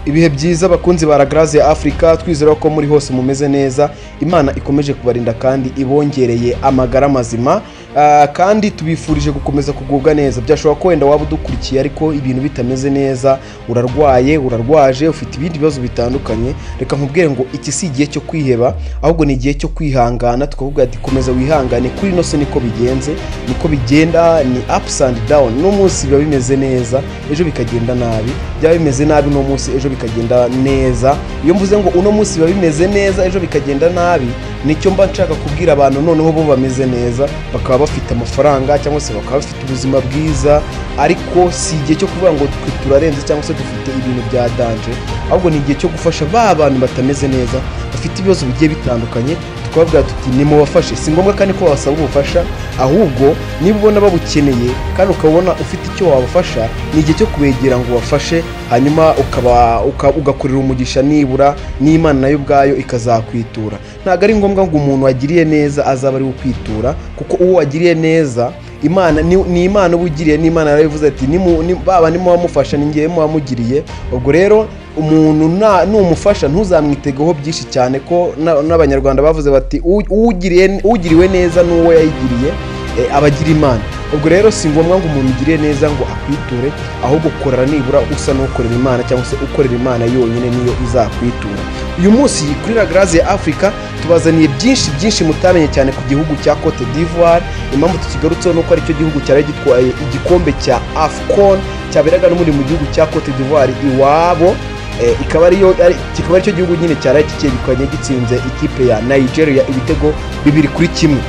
ibihe byiza bakunzi ba ragarazi ya afurika twizera ko muri hose mumeze neza imana ikomeje kubarinda kandi ibongereye amagara mazima Ah, kandi tubifurije gukomeza kugubwa neza byashoboka ko wenda waba udukurikiye ariko ibintu bitameze neza urarwaye urarwaje ufite ibindi bibazo bitandukanye reka nkubwire ngo iki si igihe cyo kwiheba ahubwo ni igihe cyo kwihangana tukavuga ati komeza wihangane kuri ino se niko bigenze niko bigenda ni ups and down uno munsi biba bimeze neza ejo bikagenda nabi byaba bimeze nabi uno munsi ejo bikagenda neza iyo mvuze ngo uno munsi biba bimeze neza ejo bikagenda nabi nicyo mba nshaka kubwira abantu noneho bo bameze neza bakaba bafite amafaranga cyangwa se bakaba bafite ubuzima bwiza ariko si igihe cyo kuvuga ngo twe turarenze cyangwa se dufite ibintu bya danje ahubwo ni igihe cyo gufasha ba bantu batameze neza bafite ibibazo bigiye bitandukanye tukababwira tuti nimubafashe si ngombwa kandi ko babasaba ubufasha ahubwo niba ubona babukeneye kandi ukabona ufite icyo wabafasha ni igihe cyo kubegera ngo ubafashe hanyuma ukaba uka- ugakorera umugisha nibura n'imana nayo ubwayo ikazakwitura ntabwo ari ngombwa ngo umuntu wagiriye neza azaba ari we ukwitura kuko uwo wagiriye neza imana ni, ni imana uba ugiriye n'imana yarabivuze ati "Nimu- ni- baba nimuba mufasha ni ngewe muba mugiriye ubwo rero umuntu na- numufasha ntuzamwitegeho byinshi cyane ko na- n'abanyarwanda bavuze bati "U- uwugiriye- uwugiriwe neza n'uwo yayigiriye eh, aba agira imana ubwo rero si ngombwa ngo umuntu ugiriye neza ngo akwiture ahubwo korera nibura usa n'ukorera imana cyangwa se ukorera imana yonyine niyo izakwitura uyu munsi kuri ragarazi ya afurika tubazaniye byinshi byinshi mutamenye cyane ku gihugu cya cote d'ivoire impamvu tukigarutseho ni uko aricyo gihugu cyari gitwaye igikombe cya afcon cyaberaga n'ubundi mu gihugu cya cote d'ivoire iwabo Eh, ikaba ariyo ari- kikaba aricyo gihugu nyine cyari kicyegukanye gitsinze ikipe ya nigeria ibitego bibiri kuri kimwe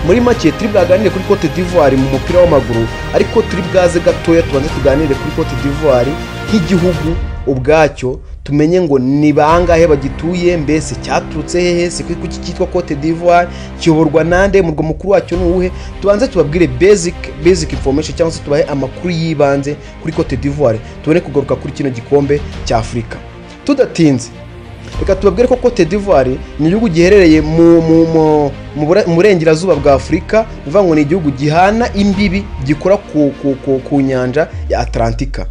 muri make turi bwaganire kuri cote d'ivoire mu mupira w'amaguru ariko turi bwaze gatoya tubanze tuganire kuri cote d'ivoire nk'igihugu ubwacyo tumenye ngo ni bangahe bagituye mbese cyaturutse hehe si kuki kuki cyitwa cote d'ivoire kiyoborwa nande umurwa mukuru wacyo ni uwuhe tubanze tubabwire basic basic information cyangwa se tubahe amakuru y'ibanze kuri cote d'ivoire tubone kugaruka kuri kino gikombe cya afurika tudatinze reka tubabwire ko cote d'ivoire ni igihugu giherereye mu mu- mu- mu bura- mu burengerazuba bwa afurika bivuga ngo ni igihugu gihana imbibi gikora ku, ku, ku, ku nyanja ya atlantika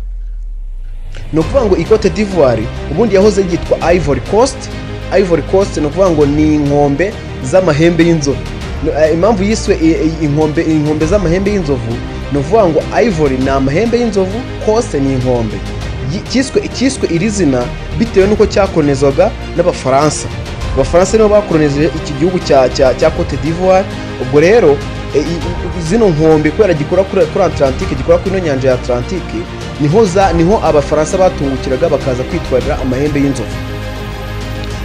ni ukuvuga ngo ikote d'ivoire ubundi yahoze yitwa ivory coast ivory coast ni ukuvuga ngo ni inkombe z'amahembe y'inzovu No, eh, impamvu yiswe i- i- inkombe inkombe z'amahembe y'inzovu ni ukuvuga ngo ivory ni amahembe y'inzovu coast ni inkombe Yi- cyiswe cyiswe iri zina bitewe n'uko cyakonezwaga n'abafaransa abafaransa nibo bakoroneje iki gihugu cya cya cya cote d'ivoire ubwo rero e, i- i- zino nkombe kubera gikora kuri kuri atlantique gikora kuri ino nyanja ya atlantique niho za niho abafaransa batungukiraga bakaza kwitwarira amahembe y'inzovu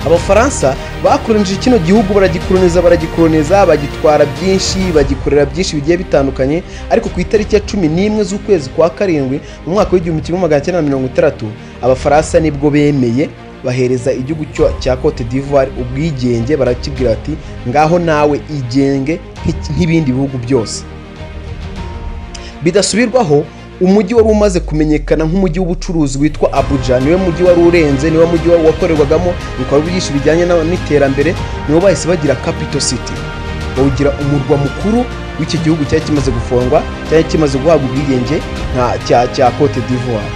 abafaransa bakoronije kino gihugu baragikoroniza baragikoroniza bagitwara byinshi bagikorera byinshi bigiye bitandukanye ariko ku itariki ya cumi n'imwe z'ukwezi kwa karindwi mu mwaka w'igihumbi kimwe magana cyenda na mirongo itandatu abafaransa nibwo bemeye bahereza igihugu cyo- cya cote d'ivoire ubwigenge barakibwira bati ngaho nawe igenge nk'iki- nk'ibindi bihugu byose bidasubirwaho umujyi wari umaze kumenyekana nk'umujyi w'ubucuruzi witwa abuja niwe mujyi wari urenze niwe mujyi wa- wakorerwagamo ibikorwa byinshi bijyanye na- n'iterambere nibo bahise bagira capital city bawugira umurwa mukuru w'iki gihugu cyari kimaze gufungwa cyari kimaze guhabwa ubwigenge nka- cya cya cote d'ivoire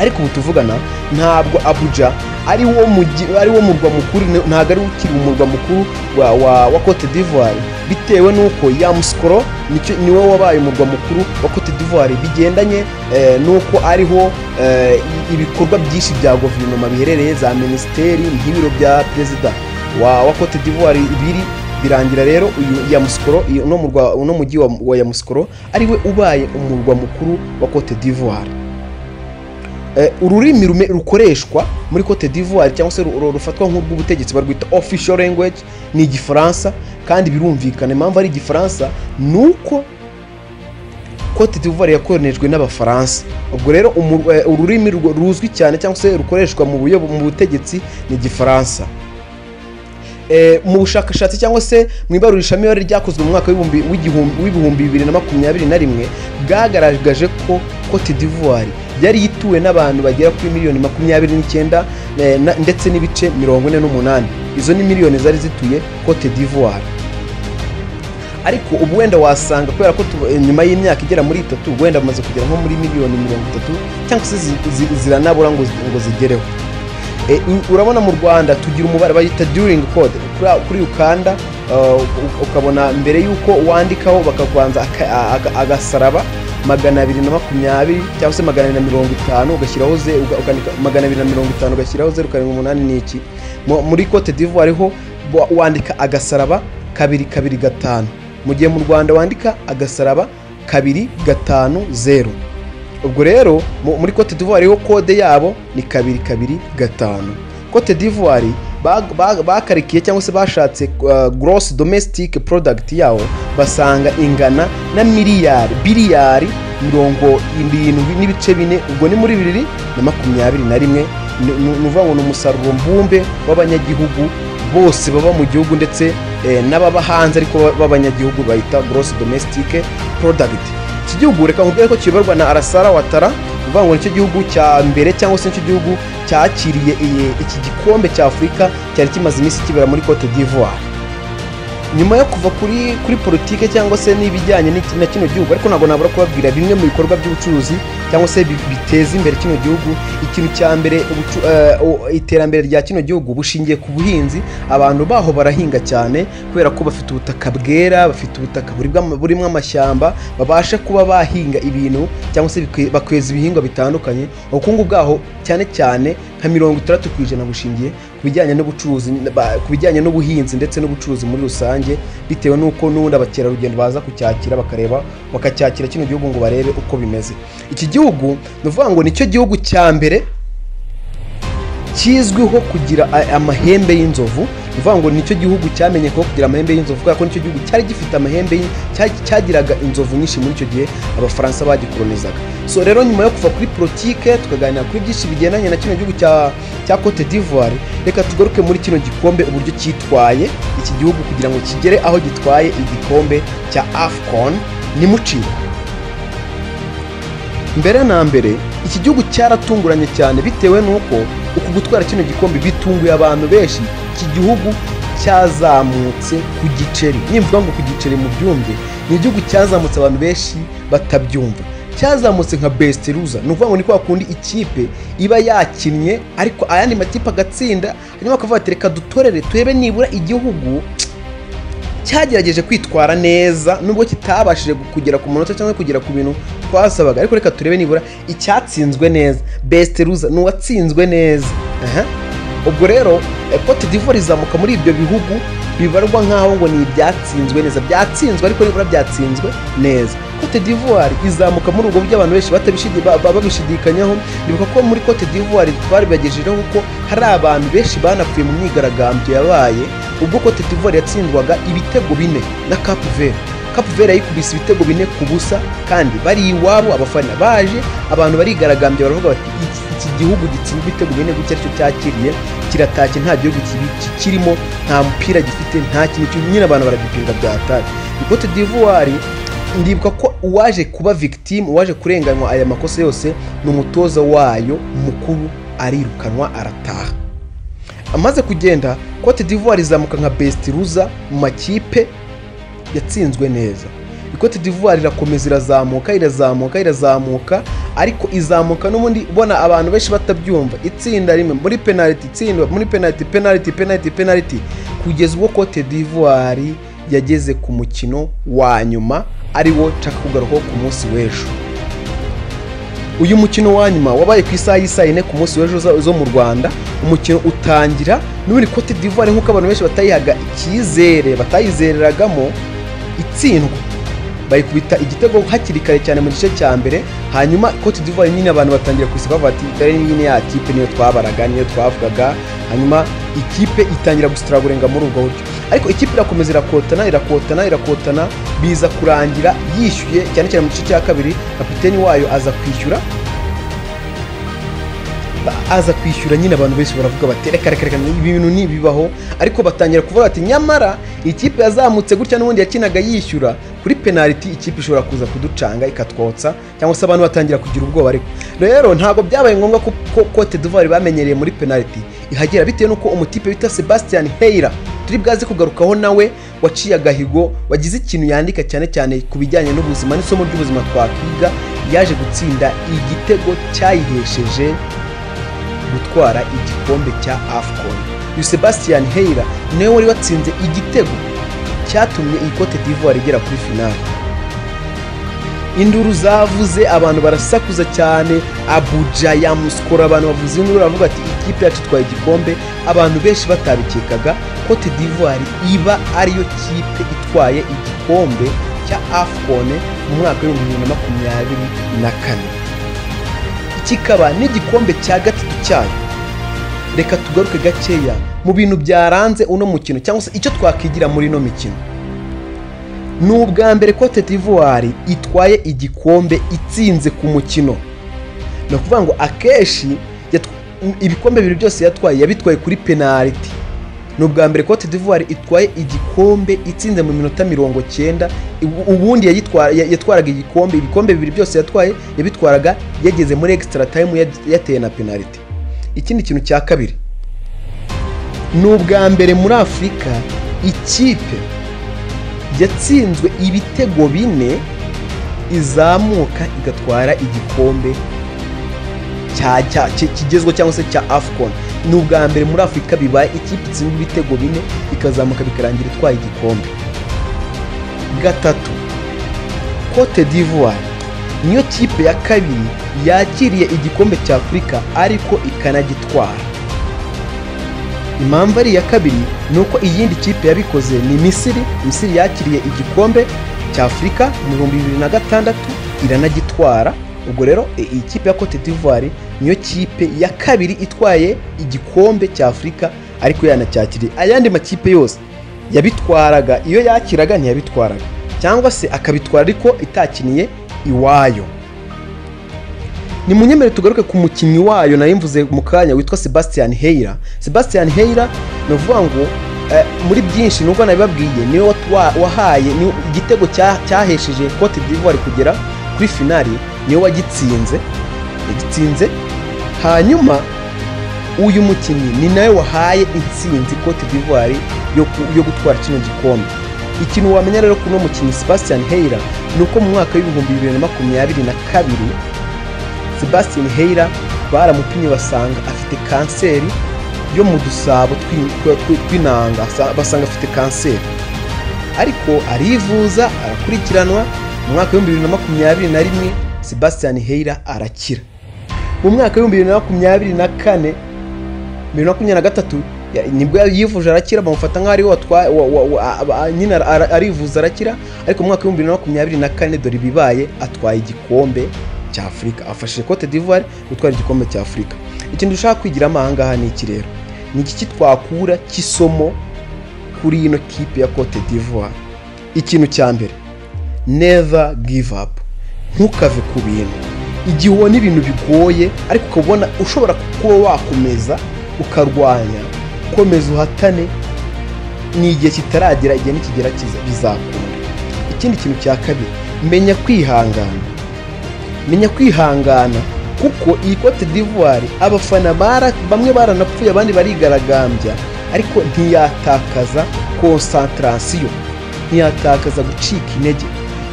ariko ubu tuvugana ntabwo abuja ari wo mujyi ari wo murwa mukuru ni- ntabwo ari ukiri umurwa mukuru wa, wa, wa cote d'ivoire bitewe n'uko yamusukoro nicyo niwe wabaye umurwa mukuru wa cote d'ivoire bigendanye eh, n'uko ariho eh, i- ibikorwa byinshi bya guverinoma biherereye za minisiteri nk'ibiro bya perezida wa, wa cote d'ivoire biri birangira rero uyu yamusukoro uyu- uno murwa- uno mujyi wa, wa yamusukoro ariwe ubaye umurwa mukuru wa cote d'ivoire Eh, ururimi rume- rukoreshwa muri cote d'ivoire cyangwa se ru- ru- rufatwa nk'urw'ubutegetsi barwita official language ni igifaransa kandi birumvikana impamvu ari igifaransa ni uko cote d'ivoire yakoronejwe n'abafaransa ubwo rero umu- eh, ururimi rwo- ruzwi cyane cyangwa se rukoreshwa mu buyobo- mu butegetsi ni igifaransa Eh, mu bushakashatsi cyangwa se mu ibarurishamibare ryakozwe mu mwaka w'ibihumbi- w'igihumbi- w'ibihumbi bibiri na makumyabiri na rimwe bwagaragaje ko cote d'ivoire yari ituwe n'abantu bagera kuri miliyoni makumyabiri n'icyenda eh, na- ndetse n'ibice mirongo ine n'umunani izo ni miliyoni zari zituye cote d'ivoire ariko ubu wenda wasanga kubera ko tu- eh, nyuma y'imyaka igera muri itatu wenda bamaze kugera nko muri miliyoni mirongo itatu cyangwa se zi- zi- ziranabura ngo zi- ngo zigereho Eh, u- urabona mu rwanda tugira umubare bayita during code kuri- kuri ukanda uh, u- ukabona mbere y'uko wandikaho bakakubanza aka- aga- agasaraba magana abiri na makumyabiri cyangwa se magana abiri na mirongo itanu ugashyiraho ze uga- ukandika magana abiri na mirongo itanu ugashyiraho zeru karindwi umunani n'iki Mu- muri cote d'ivoire ho wa- wandika agasaraba kabiri kabiri gatanu mu gihe mu rwanda wandika agasaraba kabiri gatanu zeru ubwo rero mu- muri cote d'ivoire ho kode yabo ni kabiri kabiri gatanu cote d'ivoire bag- bag- bakarikiye cyangwa se bashatse uh, gross domestic product yawo basanga ingana na miliyari biliyari mirongo irindwi n'ibice bine ubwo ni muri bibiri na makumyabiri na rimwe ni ni- ni ukuvuga ngo ni umusaruro mbumbe w'abanyagihugu bose baba mu gihugu ndetse eh, n'ababa hanze ariko ba- b'abanyagihugu bayita gross domestic product iki gihugu reka nkubwire ko kiyoborwa na arasara watara uvuga ngo nicyo gihugu cya mbere cyangwa se nicyo gihugu cyakiriye iyi- iki gikombe cya afurika cyari kimaze iminsi kibera muri cote d'ivoire nyuma yo kuva kuri kuri politike cyangwa se n'ibijyanye n'iki- na kino gihugu ariko ntabwo nabura kubabwira bimwe mu bikorwa by'ubucuruzi cyangwa se bi- biteza imbere kino gihugu ikintu cya mbere ubucu- eh, o- iterambere rya kino gihugu bushingiye ku buhinzi abantu baho barahinga cyane kubera ko bafite ubutaka bwera bafite ubutaka buribwa- burimo amashyamba babasha kuba bahinga ibintu cyangwa se bikwe- bakweza ibihingwa bitandukanye ubukungu bwaho cyane cyane nka mirongo itandatu ku ijana bushingiye ku bijyanye n'ubucuruzi ba- ku bijyanye n'ubuhinzi ndetse n'ubucuruzi muri rusange bitewe n'uko n'ubundi abakerarugendo baza kucyakira bakareba bakacyakira kino gihugu ngo barebe uko bimeze iki gihugu ni ukuvuga ngo nicyo gihugu cya mbere kizwiho kugira a- amahembe y'inzovu ni ukuvuga ngo nicyo gihugu cyamenyekwaho kugira amahembe y'inzovu kubera ko nicyo gihugu cyari gifite amahembe y- cya- cyagiraga inzovu nyinshi muri icyo gihe abafaransa bagikolonizaga so rero nyuma yo kuva kuri politike tukaganira kuri byinshi bigendanye na kino gihugu cya cya cote d'ivoire reka tugaruke muri kino gikombe uburyo cyitwaye iki gihugu kugira ngo kigere aho gitwaye igikombe cya afcon nimucire mbere na mbere iki gihugu cyaratunguranye cyane bitewe n'uko uku gutwara kino gikombe bitunguye abantu benshi iki gihugu cyazamutse ku giceri nimvuga ngo ku giceri mu byumve ni igihugu cyazamutse abantu benshi batabyumva cyazamutse nka besite ruza ni ukuvuga ngo ni kwa kundi ikipe iba yakinnye ariko ayandi makipe agatsinda hanyuma bakavuga ati reka dutorere turebe nibura igihugu cyagerageje kwitwara neza nubwo kitabashije kugera ku munota cyangwa kugera ku bintu twasabaga ariko reka turebe nibura icyatsinzwe neza best ruza ni uwatsinzwe neza Aha. ubwo rero eh, cote d'ivoire izamuka muri ibyo bihugu bibarwa nk'aho ngo ni ibyatsinzwe neza byatsinzwe ariko nibura byatsinzwe neza cote d'ivoire izamuka muri ubwo buryo abantu benshi batabishidi- ba- ba- babishidikanyaho nibuka ko muri cote d'ivoire twabibagejejeho ko hari abantu benshi banapfuye mu myigaragambyo yabaye ubwo cote d'ivoire yatsindwaga ibitego bine na cape verde Cap Verde yayikubise ibitego bine ku busa kandi bari iwabo abafana baje abantu barigaragambya baravuga bati "Iki- iki gihugu gitsinda ibitego bine gutya aricyo cyakiriye kiratashye nta gihugu kibi- kikirimo nta mupira gifite nta kintu kibi." nyine abantu baragipinga byatari Cote d'Ivoire ndibuka ko uwaje kuba victime uwaje kurenganywa aya makosa yose ni umutoza wayo mukuru arirukanwa arataha amaze kugenda Cote d'Ivoire izamuka nka best loser mu makipe yatsinzwe neza ikote d'ivoire irakomeza irazamuka irazamuka irazamuka ariko izamuka n'ubundi ubona abantu benshi batabyumva itsinda rimwe muri penaliti itsindwa muri penaliti penaliti penaliti penaliti kugeza ubwo cote d'ivoire yageze ku mukino wa nyuma ari wo nshaka kugarukaho ku munsi w'ejo uyu mukino wa nyuma wabaye ku isaha y'isaa yine ku munsi w'ejo zo- zo mu rwanda umukino utangira n'ubundi cote d'ivoire nk'uko abantu benshi batayihaga icyizere batayizereragamo itsindwa bayikubita igitego hakiri kare cyane mu gice cya mbere hanyuma cote d'ivoire nyine abantu batangira kwisiba bavuga ati dore nyine ya kipe niyo twabaraga niyo twavugaga hanyuma ikipe itangira gusitiragurenga muri ubwo buryo ariko ikipe irakomeza irakotana irakotana irakotana biza kurangira yishyuye cyane cyane mu gice cya kabiri kapiteni wayo aza kwishyura ba- aza kwishyura nyine abantu benshi baravuga bati reka reka reka ibi bintu ntibibaho ariko batangira kuvuga bati nyamara ikipe yazamutse gutya n'ubundi yakinaga yishyura kuri penaliti ikipe ishobora kuza kuducanga ikatwotsa cyangwa se abantu batangira kugira ubwoba ariko rero ntabwo byabaye ngombwa ko ko cote d'ivoire bamenyereye muri penaliti ihagera bitewe n'uko umutipe bita sebastian heyira turi bwaze kugarukaho nawe waciye agahigo wagize ikintu yandika cyane cyane ku bijyanye n'ubuzima n'isomo ry'ubuzima twakwiga yaje gutsinda igitego cyayihesheje gutwara igikombe cya afcon uyu sebastian heyira niwe wari watsinze igitego cyatumye iyi cote d'ivoire igera kuri finale induru zavuze abantu barasakuza cyane abuja yamusikora abantu bavuze induru baravuga ati ikipe yacu itwaye igikombe abantu benshi batabikekaga cote d'ivoire iba ariyo kipe itwaye igikombe cya afcon mu mwaka w'ibihumbi bibiri na makumyabiri na kane kikaba n'igikombe cya gatatu cyayo reka tugaruke gakeya mu bintu byaranze uno mukino cyangwa se icyo twakwigira muri ino mikino ni ubwa mbere cote d'ivoire itwaye igikombe itsinze ku mukino ni ukuvuga ngo akenshi ibikombe bibiri byose yatwaye yabitwaye kuri penaliti ni ubwa mbere cote d'ivoire itwaye igikombe itsinze mu minota mirongo cyenda ubundi yatwaraga igikombe ibikombe bibiri byose yatwaye yabitwaraga yageze muri extra time yateye na penaliti ikindi kintu cya kabiri ni ubwa mbere muri afurika ikipe yatsinzwe ibitego bine izamuka igatwara igikombe kigezwe cyangwa se cya afcon ni ubwa mbere muri afurika bibaye ikipe itsinda ibitego bine ikazamuka bikarangira itwaye igikombe gatatu cote d'ivoire niyo kipe ya kabiri yakiriye igikombe cya afurika ariko ikanagitwara impamvu ari iya kabiri ni uko iyindi kipe yabikoze ni misiri misiri yakiriye igikombe cya afurika mu bihumbi bibiri na gatandatu iranagitwara ubwo rero iyi kipe ya cote d'ivoire niyo kipe ya kabiri itwaye igikombe cya afurika ariko yanacyakiriye ayandi makipe yose yabitwaraga iyo yakiraga ntiyabitwaraga cyangwa se akabitwara ariko itakiniye iwayo ni munyemere tugaruke ku mukinnyi wayo nayimvuze mu kanya witwa sebastian heyira sebastian heyira ni ukuvuga ngo muri byinshi nubwo nabibabwiye niwe wahaye igitego cyahesheje cote d'ivoire kugera kuri finali niwe wagitsinze yagitsinze hanyuma uyu mukinnyi ni nawe wahaye insinzi cote d'ivoire yo gutwara kino gikombe ikintu wamenya rero kuri uno mukinnyi sebastian heyira ni uko mu mwaka w'ibihumbi bibiri na makumyabiri na kabiri sebastian heyira baramupimye basanga afite kanseri yo mu dusabo tw'inanga basanga afite kanseri ariko arivuza arakurikiranwa mu mwaka w'ibihumbi bibiri na makumyabiri na rimwe sebastian heyira arakira mu mwaka w'ibihumbi bibiri na makumyabiri na kane bibiri na makumyabiri na gatatu nibwo yivuje arakira bamufata nk'aho ariwe nyine arivuza arakira ariko mu mwaka w'ibihumbi bibiri na makumyabiri na kane dore ibibaye atwaye igikombe cya afurika afashije cote d'ivoire gutwara igikombe cya afurika ikintu dushaka kwigiramo ahangaha ni iki rero ni iki kitwakura cy'isomo kuri ino kipe ya cote d'ivoire ikintu cya mbere never give up ntukave ku bintu igihe ubona ibintu bigoye ariko ukabona ushobora kuba wakomeza ukarwanya komeza uhatane ni igihe kitaragera igihe nikigera bizakunda ikindi kintu cya kabiri menya kwihangana menya kwihangana kuko iyi cote d'ivoire abafana bamwe baranapfuye abandi barigaragambya ariko ntiyatakaza konsantarasiyo ntiyatakaza gucika intege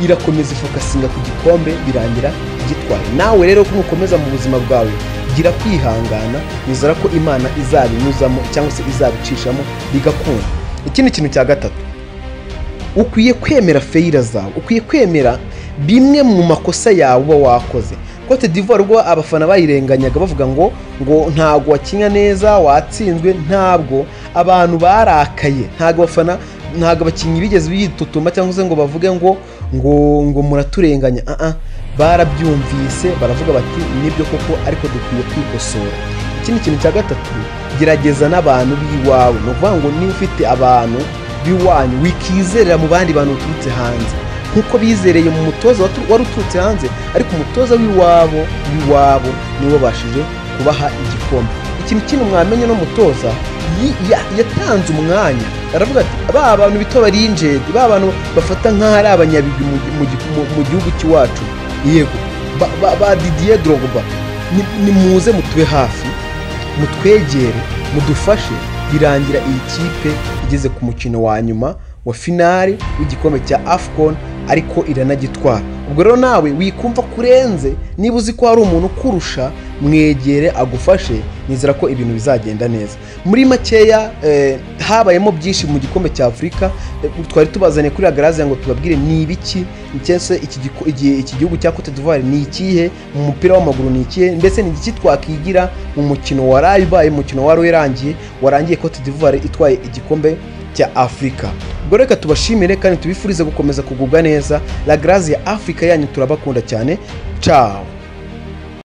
irakomeza ifokasinga ku gikombe birangira gitwaye nawe rero ko ukomeza mu buzima bwawe gira kwihangana nizera ko imana izabinyuzamo cyangwa se izabicishamo bigakunda ikindi kintu cya gatatu ukwiye kwemera feyira zawe ukwiye kwemera bimwe mu makosa yawe uba wakoze cote d'ivoire ubwo abafana bayirenganyaga bavuga ngo ngo ntabwo wakinya neza watsinzwe ntabwo abantu barakaye ntabwo abafana ntabwo abakinnyi bigeze bitutumba cyangwa se ngo bavuge ngo ngo ngo muraturenganya aha barabyumvise baravuga bati nibyo koko ariko dukwiye kwikosora ikindi kintu cya gatatu gerageza n'abantu b'iwawe ni ukuvuga ngo niba ufite abantu b'iwanyu wikizerera mu bandi bantu baturutse hanze nkuko bizereye mu mutoza wari uturutse hanze ariko umutoza w'iwabo w'iwabo niwe wabashije kubaha igikombe ikintu kino mwamenye n'umutoza yatanze umwanya aravuga ati ba bantu bito barinjedi ba bantu bafata nk'aho ari abanyabigwi mu gihugu cy'iwacu yego ba didiye dorogba nimuze mutube hafi mutwegere mudufashe birangira iyi kipe igeze ku mukino wa nyuma wa finali w'igikombe cya afcon ariko iranagitwara ubwo rero nawe wikumva kurenze niba uzi ko hari umuntu ukurusha mwegere agufashe nizera ko ibintu bizagenda neza muri makeya eh, habayemo byinshi mu gikombe cya afurika eh, twari tubazaniye kuri agarazi ngo tubabwire ni ibiki cyese iki giko- iki- iki gihugu cya cote d'ivoire ni ikihe mu mupira w'amaguru ni ikihe ndetse ni iki twakwigira mu mukino waraye ubaye umukino wari urangiye warangiye cote d'ivoire itwaye igikombe cya afurika ubwo reka tubashimire kandi tubifurize gukomeza kugubwa neza la grace ya afurika yanyu turabakunda cyane cawo